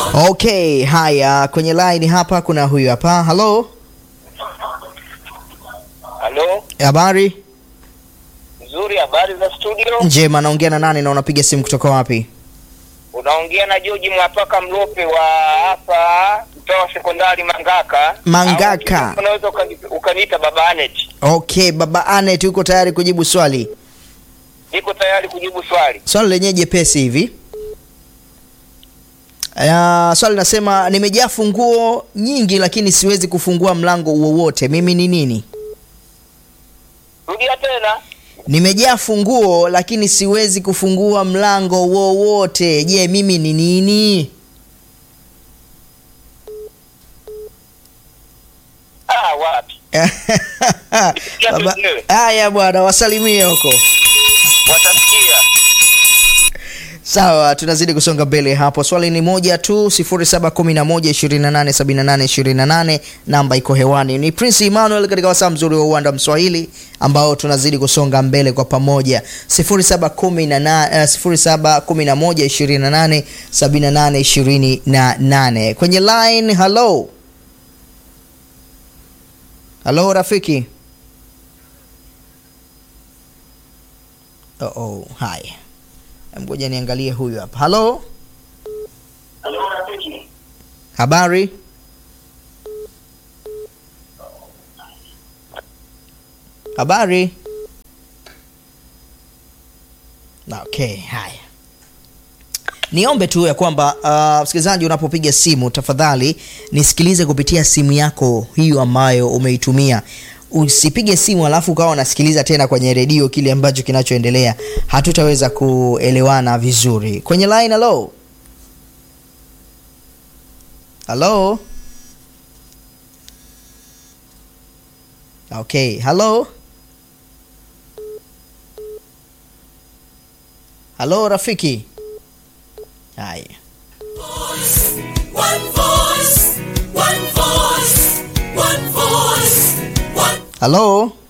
Okay, haya kwenye line hapa kuna huyu hapa. Hello, Halo, habari nzuri. Habari za studio? njema. Naongea na nani na unapiga simu kutoka wapi? Unaongea na George Mwapaka Mlope wa hapa mtaa wa sekondari Mangaka. Mangaka. Au unaweza ukani- ukaniita Baba Anet. Okay, baba Anet, uko tayari kujibu swali? Niko tayari kujibu swali. Swali lenyewe jepesi hivi. Uh, swali nasema nimejaa funguo nyingi lakini siwezi kufungua mlango wowote. Mimi ni nini? Rudia tena. Nimejaa funguo lakini siwezi kufungua mlango wowote. Je, mimi ni nini? Ah, wapi? Baba- mwenyewe. Haya bwana, wasalimie huko. Watasikia. Sawa, tunazidi kusonga mbele hapo. Swali ni moja tu, 0711287828 namba iko hewani. Ni Prince Emmanuel katika wasaa mzuri wa uwanda Mswahili ambao tunazidi kusonga mbele kwa pamoja. 0711287828 kwenye line. Hello, hello rafiki. Oh, oh, haya Ngoja niangalie huyu hapa. Halo, habari? Habari? Okay, haya. Niombe tu ya kwamba uh, msikilizaji, unapopiga simu tafadhali nisikilize kupitia simu yako hiyo ambayo umeitumia. Usipige simu alafu ukawa unasikiliza tena kwenye redio kile ambacho kinachoendelea, hatutaweza kuelewana vizuri. Kwenye line, hello hello, okay, hello hello, rafiki. Haya. One voice, one voice, one voice, one Halo,